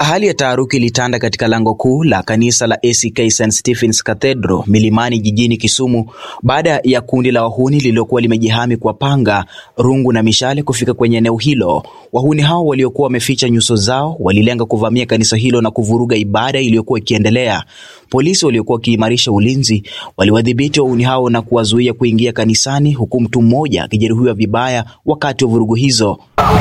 Hali ya taharuki ilitanda katika lango kuu la kanisa la ACK St Stephen's Cathedral Milimani jijini Kisumu baada ya kundi la wahuni lililokuwa limejihami kwa panga, rungu na mishale kufika kwenye eneo hilo. Wahuni hao waliokuwa wameficha nyuso zao walilenga kuvamia kanisa hilo na kuvuruga ibada iliyokuwa ikiendelea. Polisi waliokuwa wakiimarisha ulinzi waliwadhibiti wahuni hao na kuwazuia kuingia kanisani, huku mtu mmoja akijeruhiwa vibaya wakati wa vurugu hizo.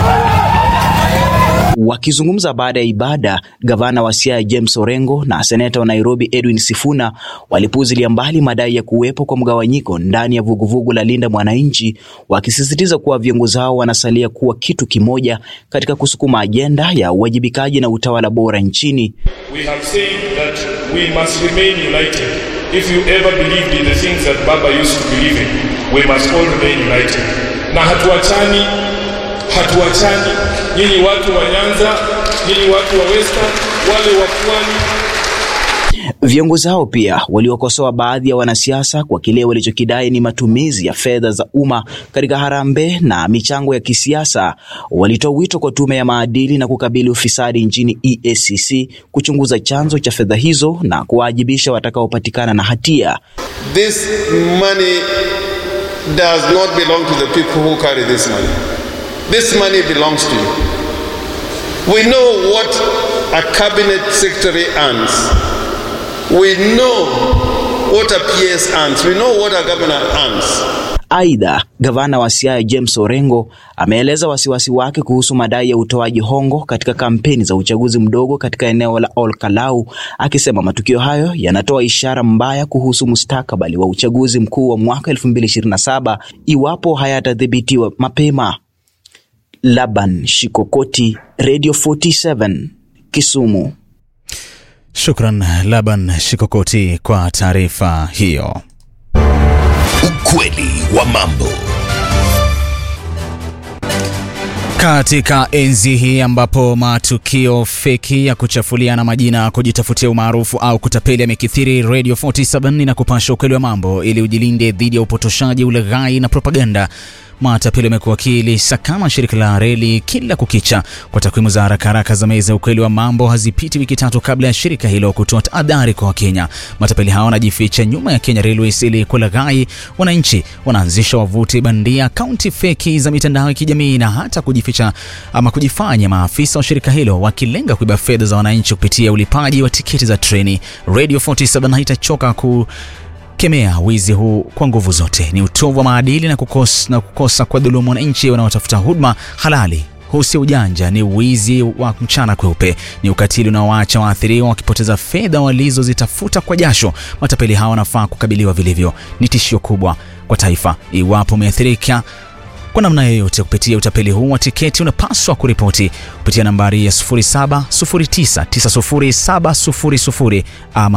Wakizungumza baada ya ibada, gavana wa Siaya James Orengo na seneta wa Nairobi Edwin Sifuna walipuuzilia mbali madai ya kuwepo kwa mgawanyiko ndani ya vuguvugu la Linda Mwananchi, wakisisitiza kuwa viongozi hao wanasalia kuwa kitu kimoja katika kusukuma ajenda ya uwajibikaji na utawala bora nchini. We have said that we must remain united. If you ever believed in the things that Baba used to believe in, we must all remain united. Na hatuachani, hatuachani. Nyinyi watu wa Nyanza, nyinyi watu wa Western, wale wa Pwani, Viongozi hao pia waliokosoa baadhi ya wanasiasa kwa kile walichokidai ni matumizi ya fedha za umma katika harambee na michango ya kisiasa. Walitoa wito kwa tume ya maadili na kukabili ufisadi nchini EACC kuchunguza chanzo cha fedha hizo na kuwaajibisha watakaopatikana na hatia. This money does not belong to the people who carry this money. This money belongs to you. We know what a cabinet secretary earns. We know what a PS earns. We know what a governor earns. Aidha, gavana wa Siaya James Orengo ameeleza wasiwasi wake kuhusu madai ya utoaji hongo katika kampeni za uchaguzi mdogo katika eneo la Ol Kalou, akisema matukio hayo yanatoa ishara mbaya kuhusu mustakabali wa uchaguzi mkuu wa mwaka 2027 iwapo hayatadhibitiwa mapema. Laban Shikokoti, Radio 47, Kisumu. Shukran Laban Shikokoti kwa taarifa hiyo. Ukweli wa mambo. Katika enzi hii ambapo matukio feki ya kuchafuliana majina, kujitafutia umaarufu au kutapeli yamekithiri, Radio 47 inakupasha ukweli wa mambo ili ujilinde dhidi ya upotoshaji, ulaghai na propaganda. Matapeli wamekuwa wakilisakama shirika la reli kila kukicha. Kwa takwimu za haraka haraka za meza ukweli wa mambo, hazipiti wiki tatu kabla ya shirika hilo kutoa tahadhari kwa Wakenya. Matapeli hao wanajificha nyuma ya Kenya Railways ili kulaghai wananchi. Wanaanzisha wavuti bandia, akaunti feki za mitandao ya kijamii na hata kujificha ama kujifanya maafisa wa shirika hilo, wakilenga kuiba fedha za wananchi kupitia ulipaji wa tiketi za treni. Radio 47 haitachoka ku kemea wizi huu kwa nguvu zote. Ni utovu wa maadili na kukosa, na kukosa kwa dhulumu wananchi wanaotafuta huduma halali. Huu si ujanja, ni wizi wa mchana kweupe, ni ukatili unaowaacha waathiriwa wakipoteza fedha walizozitafuta kwa jasho. Matapeli hawa wanafaa kukabiliwa vilivyo, ni tishio kubwa kwa taifa. Iwapo umeathirika kwa namna yoyote kupitia utapeli huu wa tiketi, unapaswa kuripoti kupitia nambari ya 0709900700 ama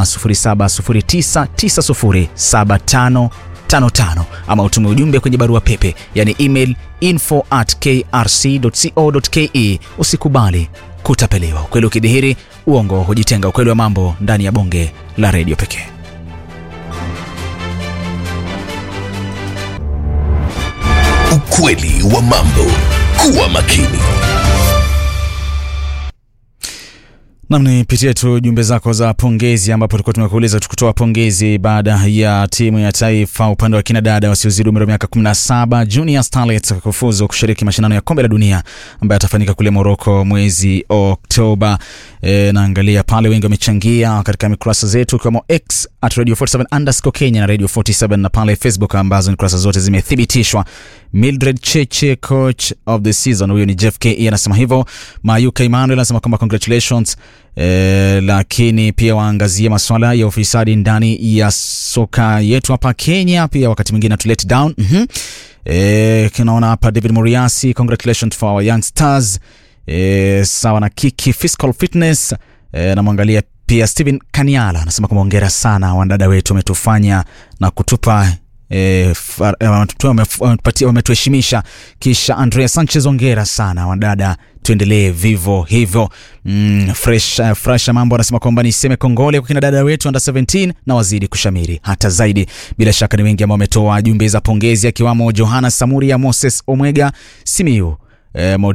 0709907555 ama utume ujumbe kwenye barua pepe, yani email info at krc.co.ke. Usikubali kutapeliwa. Ukweli ukidhihiri, uongo hujitenga. Ukweli wa mambo ndani ya bonge la redio pekee. Ukweli wa mambo. Kuwa makini. Nam, nipitie tu jumbe zako za pongezi, ambapo tulikuwa tumekuuliza tukutoa pongezi baada ya timu ya taifa upande wa kina dada wasiozidi umri wa miaka 17 Junior Starlets kufuzu kushiriki mashindano ya kombe la dunia ambayo atafanyika kule Morocco mwezi Oktoba. E, naangalia pale wengi wamechangia katika mikurasa zetu ikiwemo X at Radio 47 underscore Kenya na Radio 47 na pale Facebook ambazo ni kurasa zote zimethibitishwa. Mildred Cheche coach of the season, huyo ni Jeff Ke anasema hivyo. Mayuka Emmanuel anasema kwamba congratulations E, lakini pia waangazie masuala ya ufisadi ndani ya soka yetu hapa Kenya, pia wakati mwingine tu let down. mm -hmm. E, kinaona hapa David Muriasi, congratulations for our young stars. E, sawa na Kiki Fiscal Fitness. E, namwangalia pia Steven Kaniala anasema kwamba hongera sana wanadada wetu, wametufanya na kutupa E, wametuheshimisha. Kisha Andrea Sanchez, ongera sana wadada, tuendelee vivo hivyo. Mm, fresh, uh, fresh mambo anasema kwamba niseme kongole kwa kina dada wetu under 17 na wazidi kushamiri hata zaidi. Bila shaka ni wengi ambao wametoa jumbe za pongezi akiwamo Johana Samuria, Moses Omwega, Simiu e,